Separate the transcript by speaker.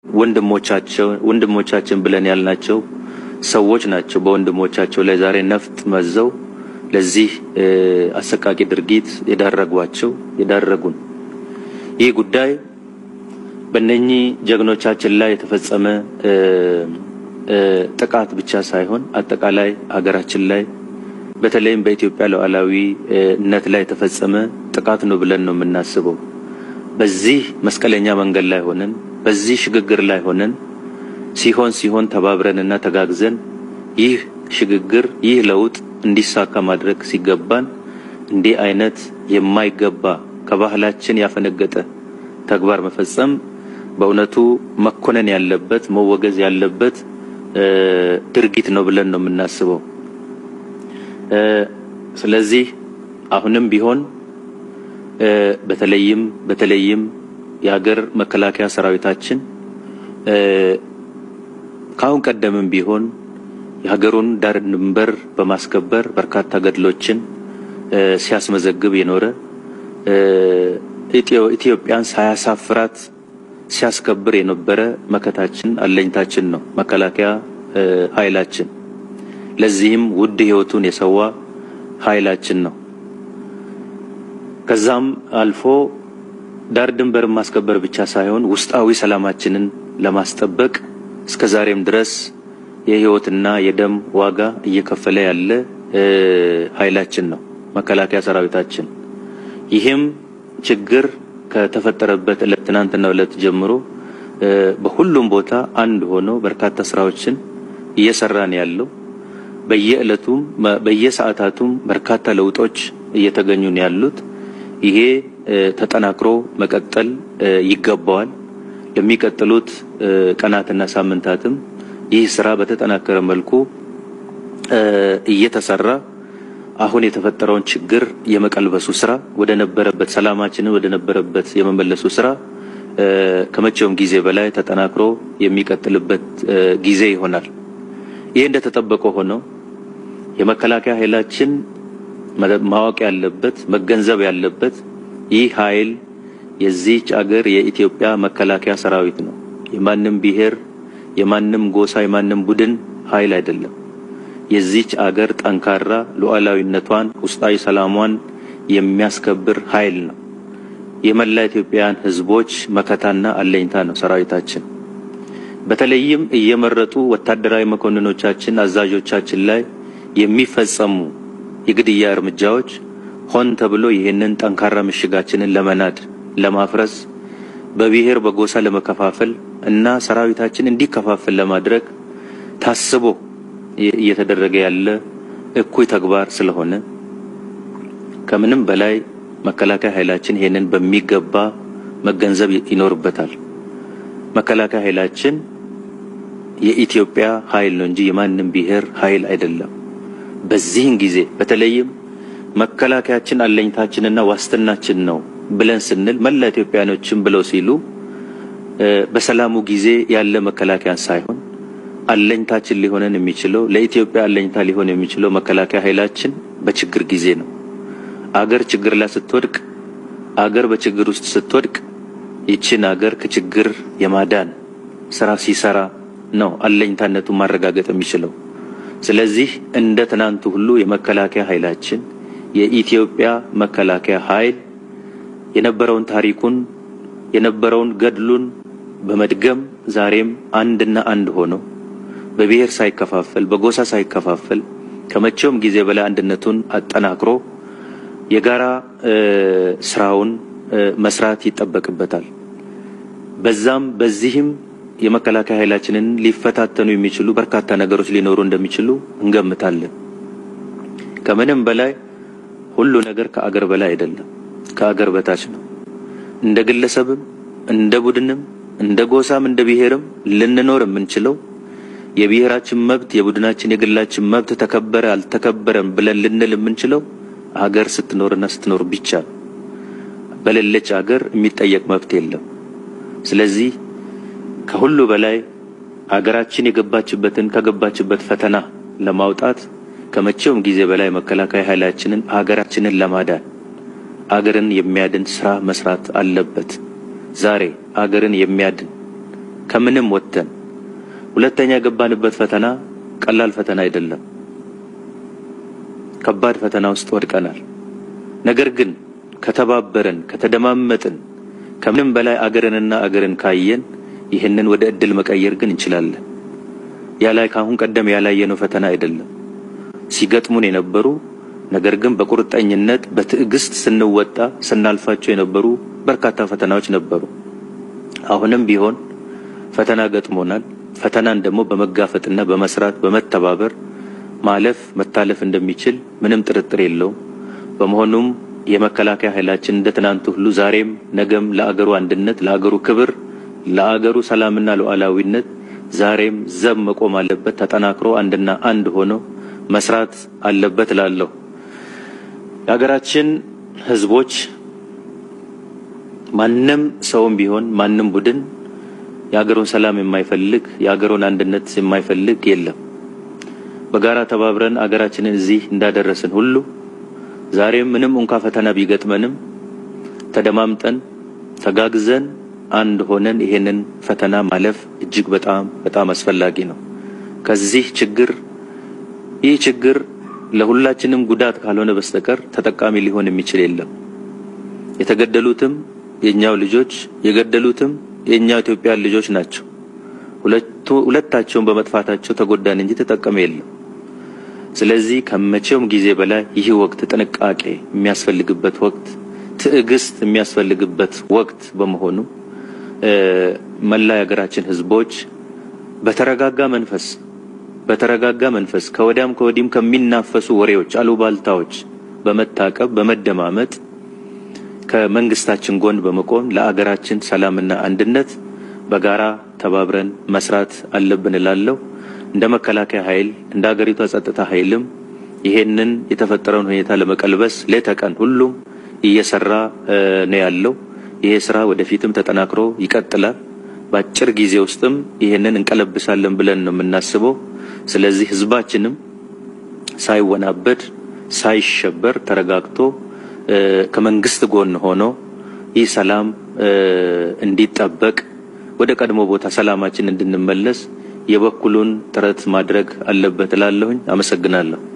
Speaker 1: ወንድሞቻቸው ወንድሞቻችን ብለን ያልናቸው ሰዎች ናቸው በወንድሞቻቸው ላይ ዛሬ ነፍጥ መዘው ለዚህ አሰቃቂ ድርጊት የዳረጓቸው የዳረጉን። ይህ ጉዳይ በእነኚህ ጀግኖቻችን ላይ የተፈጸመ ጥቃት ብቻ ሳይሆን አጠቃላይ ሀገራችን ላይ በተለይም በኢትዮጵያ ሉዓላዊነት ላይ የተፈጸመ ጥቃት ነው ብለን ነው የምናስበው። በዚህ መስቀለኛ መንገድ ላይ ሆነን በዚህ ሽግግር ላይ ሆነን ሲሆን ሲሆን ተባብረንና ተጋግዘን ይህ ሽግግር ይህ ለውጥ እንዲሳካ ማድረግ ሲገባን እንዲህ አይነት የማይገባ ከባህላችን ያፈነገጠ ተግባር መፈጸም በእውነቱ መኮነን ያለበት መወገዝ ያለበት ድርጊት ነው ብለን ነው የምናስበው። ስለዚህ አሁንም ቢሆን በተለይም በተለይም የሀገር መከላከያ ሰራዊታችን ከአሁን ቀደምም ቢሆን የሀገሩን ዳር ድንበር በማስከበር በርካታ ገድሎችን ሲያስመዘግብ የኖረ ኢትዮጵያን ሳያሳፍራት ሲያስከብር የነበረ መከታችን አለኝታችን ነው መከላከያ ኃይላችን። ለዚህም ውድ ሕይወቱን የሰዋ ኃይላችን ነው። ከዛም አልፎ ዳር ድንበር ማስከበር ብቻ ሳይሆን ውስጣዊ ሰላማችንን ለማስጠበቅ እስከ ዛሬም ድረስ የሕይወትና የደም ዋጋ እየከፈለ ያለ ኃይላችን ነው መከላከያ ሰራዊታችን። ይህም ችግር ከተፈጠረበት ዕለት ትናንትና ዕለት ጀምሮ በሁሉም ቦታ አንድ ሆኖ በርካታ ስራዎችን እየሰራን ያለው በየዕለቱም በየሰዓታቱም በርካታ ለውጦች እየተገኙ ነው ያሉት። ይሄ ተጠናክሮ መቀጠል ይገባዋል። ለሚቀጥሉት ቀናትና ሳምንታትም ይህ ስራ በተጠናከረ መልኩ እየተሰራ አሁን የተፈጠረውን ችግር የመቀልበሱ ስራ ወደ ነበረበት ሰላማችንን ወደ ነበረበት የመመለሱ ስራ ከመቼውም ጊዜ በላይ ተጠናክሮ የሚቀጥልበት ጊዜ ይሆናል። ይህ እንደተጠበቀ ሆነው የመከላከያ ኃይላችን ማወቅ ያለበት መገንዘብ ያለበት ይህ ኃይል የዚህች አገር የኢትዮጵያ መከላከያ ሰራዊት ነው። የማንም ብሔር፣ የማንም ጎሳ፣ የማንም ቡድን ኃይል አይደለም። የዚህች አገር ጠንካራ ሉዓላዊነቷን ውስጣዊ ሰላሟን የሚያስከብር ኃይል ነው። የመላ ኢትዮጵያውያን ሕዝቦች መከታና አለኝታ ነው ሰራዊታችን። በተለይም እየመረጡ ወታደራዊ መኮንኖቻችን፣ አዛዦቻችን ላይ የሚፈጸሙ የግድያ እርምጃዎች ሆን ተብሎ ይህንን ጠንካራ ምሽጋችንን ለመናድ፣ ለማፍረስ፣ በብሔር በጎሳ ለመከፋፈል እና ሰራዊታችን እንዲከፋፈል ለማድረግ ታስቦ እየተደረገ ያለ እኩይ ተግባር ስለሆነ ከምንም በላይ መከላከያ ኃይላችን ይሄንን በሚገባ መገንዘብ ይኖርበታል። መከላከያ ኃይላችን የኢትዮጵያ ኃይል ነው እንጂ የማንም ብሔር ኃይል አይደለም። በዚህን ጊዜ በተለይም መከላከያችን አለኝታችንና ዋስትናችን ነው ብለን ስንል መላ ኢትዮጵያኖችን ብለው ሲሉ በሰላሙ ጊዜ ያለ መከላከያን ሳይሆን አለኝታችን ሊሆነን የሚችለው ለኢትዮጵያ አለኝታ ሊሆን የሚችለው መከላከያ ኃይላችን በችግር ጊዜ ነው። አገር ችግር ላይ ስትወድቅ፣ አገር በችግር ውስጥ ስትወድቅ ይችን አገር ከችግር የማዳን ስራ ሲሰራ ነው አለኝታነቱን ማረጋገጥ የሚችለው። ስለዚህ እንደ ትናንቱ ሁሉ የመከላከያ ኃይላችን የኢትዮጵያ መከላከያ ኃይል የነበረውን ታሪኩን የነበረውን ገድሉን በመድገም ዛሬም አንድና አንድ ሆኖ በብሔር ሳይከፋፈል በጎሳ ሳይከፋፈል ከመቼውም ጊዜ በላይ አንድነቱን አጠናክሮ የጋራ ስራውን መስራት ይጠበቅበታል። በዛም በዚህም የመከላከያ ኃይላችንን ሊፈታተኑ የሚችሉ በርካታ ነገሮች ሊኖሩ እንደሚችሉ እንገምታለን። ከምንም በላይ ሁሉ ነገር ከአገር በላይ አይደለም፣ ከአገር በታች ነው። እንደ ግለሰብም እንደ ቡድንም እንደ ጎሳም እንደ ብሔርም ልንኖር የምንችለው የብሔራችን መብት የቡድናችን የግላችን መብት ተከበረ አልተከበረም ብለን ልንል የምንችለው አገር ስትኖርና ስትኖር ብቻ ነው። በሌለች አገር የሚጠየቅ መብት የለም። ስለዚህ ከሁሉ በላይ አገራችን የገባችበትን ከገባችበት ፈተና ለማውጣት ከመቼውም ጊዜ በላይ መከላከያ ኃይላችንን አገራችንን ለማዳን አገርን የሚያድን ስራ መስራት አለበት። ዛሬ አገርን የሚያድን ከምንም ወጥተን ሁለተኛ የገባንበት ፈተና ቀላል ፈተና አይደለም። ከባድ ፈተና ውስጥ ወድቀናል። ነገር ግን ከተባበረን፣ ከተደማመጥን፣ ከምንም በላይ አገርንና አገርን ካየን ይህንን ወደ እድል መቀየር ግን እንችላለን። ያላይ ካሁን ቀደም ያላየነው ፈተና አይደለም። ሲገጥሙን የነበሩ ነገር ግን በቁርጠኝነት በትዕግስት ስንወጣ ስናልፋቸው የነበሩ በርካታ ፈተናዎች ነበሩ። አሁንም ቢሆን ፈተና ገጥሞናል። ፈተናን ደግሞ በመጋፈጥና በመስራት በመተባበር ማለፍ መታለፍ እንደሚችል ምንም ጥርጥር የለውም። በመሆኑም የመከላከያ ኃይላችን እንደ ትናንቱ ሁሉ ዛሬም ነገም ለአገሩ አንድነት፣ ለአገሩ ክብር፣ ለአገሩ ሰላምና ሉዓላዊነት ዛሬም ዘብ መቆም አለበት። ተጠናክሮ አንድና አንድ ሆኖ መስራት አለበት እላለሁ። የሀገራችን ሕዝቦች ማንም ሰውም ቢሆን ማንም ቡድን የሀገሩን ሰላም የማይፈልግ የሀገሩን አንድነት የማይፈልግ የለም። በጋራ ተባብረን አገራችንን እዚህ እንዳደረስን ሁሉ ዛሬም ምንም እንኳ ፈተና ቢገጥመንም ተደማምጠን ተጋግዘን አንድ ሆነን ይሄንን ፈተና ማለፍ እጅግ በጣም በጣም አስፈላጊ ነው። ከዚህ ችግር ይህ ችግር ለሁላችንም ጉዳት ካልሆነ በስተቀር ተጠቃሚ ሊሆን የሚችል የለም። የተገደሉትም የኛው ልጆች የገደሉትም የኛው ኢትዮጵያ ልጆች ናቸው። ሁለቱ ሁለታቸውን በመጥፋታቸው ተጎዳን እንጂ ተጠቀመ የለም። ስለዚህ ከመቼውም ጊዜ በላይ ይህ ወቅት ጥንቃቄ የሚያስፈልግበት ወቅት፣ ትዕግስት የሚያስፈልግበት ወቅት በመሆኑ መላ የሀገራችን ሕዝቦች በተረጋጋ መንፈስ በተረጋጋ መንፈስ ከወዲያም ከወዲህም ከሚናፈሱ ወሬዎች፣ አሉባልታዎች በመታቀብ በመደማመጥ ከመንግስታችን ጎን በመቆም ለአገራችን ሰላምና አንድነት በጋራ ተባብረን መስራት አለብን እላለሁ። እንደ መከላከያ ኃይል እንደ ሀገሪቷ ጸጥታ ኃይልም ይሄንን የተፈጠረውን ሁኔታ ለመቀልበስ ሌት ተቀን ሁሉም እየሰራ ነው ያለው። ይሄ ስራ ወደፊትም ተጠናክሮ ይቀጥላል። በአጭር ጊዜ ውስጥም ይሄንን እንቀለብሳለን ብለን ነው የምናስበው። ስለዚህ ህዝባችንም ሳይወናበድ ሳይሸበር ተረጋግቶ ከመንግስት ጎን ሆኖ ይህ ሰላም እንዲጠበቅ ወደ ቀድሞ ቦታ ሰላማችን እንድንመለስ የበኩሉን ጥረት ማድረግ አለበት እላለሁኝ። አመሰግናለሁ።